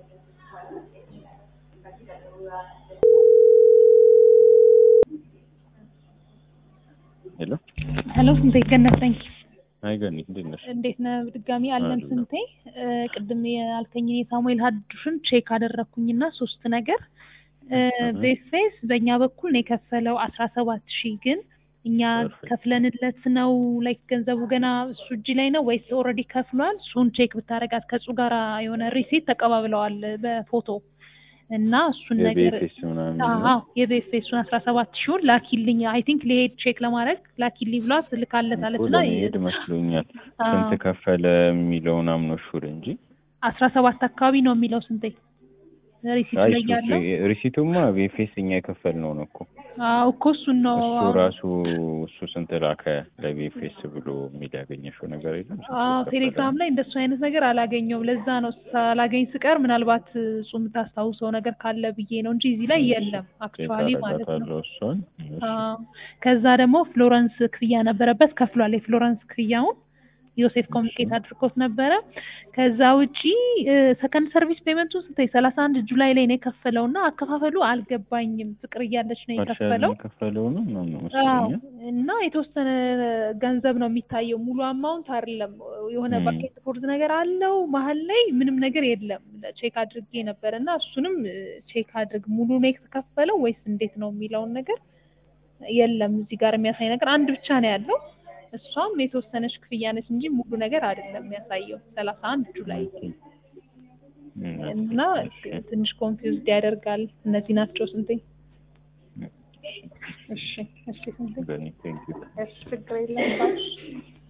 ሄሎ ሄሎ ስንቴ ገነት ነኝ። አይ ገኒ እንዴት ነሽ? እንዴት ነህ? በድጋሚ አለን አለሁ። ስንቴ እ፣ ቅድም ያልከኝን የሳሙኤል ሀዱሽን ቼክ አደረግኩኝና ሶስት ነገር እ፣ እህ። ቤፌስ በእኛ በኩል ነው የከፈለው አስራ ሰባት ሺህ ግን እኛ Perfect. ከፍለንለት ነው ላይክ ገንዘቡ ገና እሱ እጅ ላይ ነው ወይስ ኦልሬዲ ከፍሏል? እሱን ቼክ ብታደርጋት ከእሱ ጋር የሆነ ሪሲት ተቀባብለዋል በፎቶ እና እሱን ነገር የቤቴስ ምናምን ነው? አዎ የቤፌሱን አስራ ሰባት ሺውን ላኪልኝ አይ ቲንክ ሊሄድ ቼክ ለማድረግ ላኪልኝ ብሏት ልካለታለች እኮ እና ለመሄድ መስሎኛል። አዎ። ስንት ከፈለ የሚለውን አምኖ ሹር እንጂ አስራ ሰባት አካባቢ ነው የሚለው ስንቴ ሪሲት አይ ላይ እሱ- ያለው እሱ- ሪሲቱማ ቤፌስ እኛ የከፈልነው ነው እኮ አዎ እኮ እሱን ነው እሱ ራሱ እሱ ስንት ላከ ለቤፌስ ብሎ የሚል ያገኘሽው ነገር የለም? ስንት አዎ ከፈለ? ቴሌግራም ላይ እንደሱ አይነት ነገር አላገኘውም ለዛ ነው ሳላገኝ ስቀር ምናልባት እሱ የምታስታውሰው ነገር ካለ ብዬ ነው እንጂ እዚህ ላይ የለም አክቹዋሊ ማለት ነው አደርጋታለሁ እሷን። አዎ ከዛ ደግሞ ፍሎረንስ ክፍያ ነበረበት ከፍሏል የፍሎረንስ ክፍያውን ዮሴፍ ኮሚኒኬት አድርጎት ነበረ ከዛ ውጪ ሰከንድ ሰርቪስ ፔመንቱ ስንት ሰላሳ አንድ ጁላይ ላይ ነው የከፈለው እና አከፋፈሉ አልገባኝም ፍቅር እያለች ነው ፓርሻል የከፈለው የከፈለው ነው ምናምን አዎ መሰለኝ። እና የተወሰነ ገንዘብ ነው የሚታየው ሙሉ አማውንት አይደለም የሆነ ም። ባኬት ቦርድ ነገር አለው መሀል ላይ ምንም ነገር የለም ቼክ አድርጌ ነበር እና እሱንም ቼክ አድርግ ሙሉ ነው የተከፈለው ወይስ እንዴት ነው የሚለውን ነገር የለም እዚህ ጋር የሚያሳይ ነገር አንድ ብቻ ነው ያለው እሷም የተወሰነች ክፍያ ነች እንጂ ሙሉ ነገር አይደለም የሚያሳየው ሰላሳ አንድ ጁላይ ም፣ እና እሺ። ትንሽ ኮንፊውዝድ ያደርጋል እነዚህ ናቸው ስንቴ እሺ እሺ ስንቴ ገኒ ቴንክ ዩ እሺ ችግር የለም ባሽ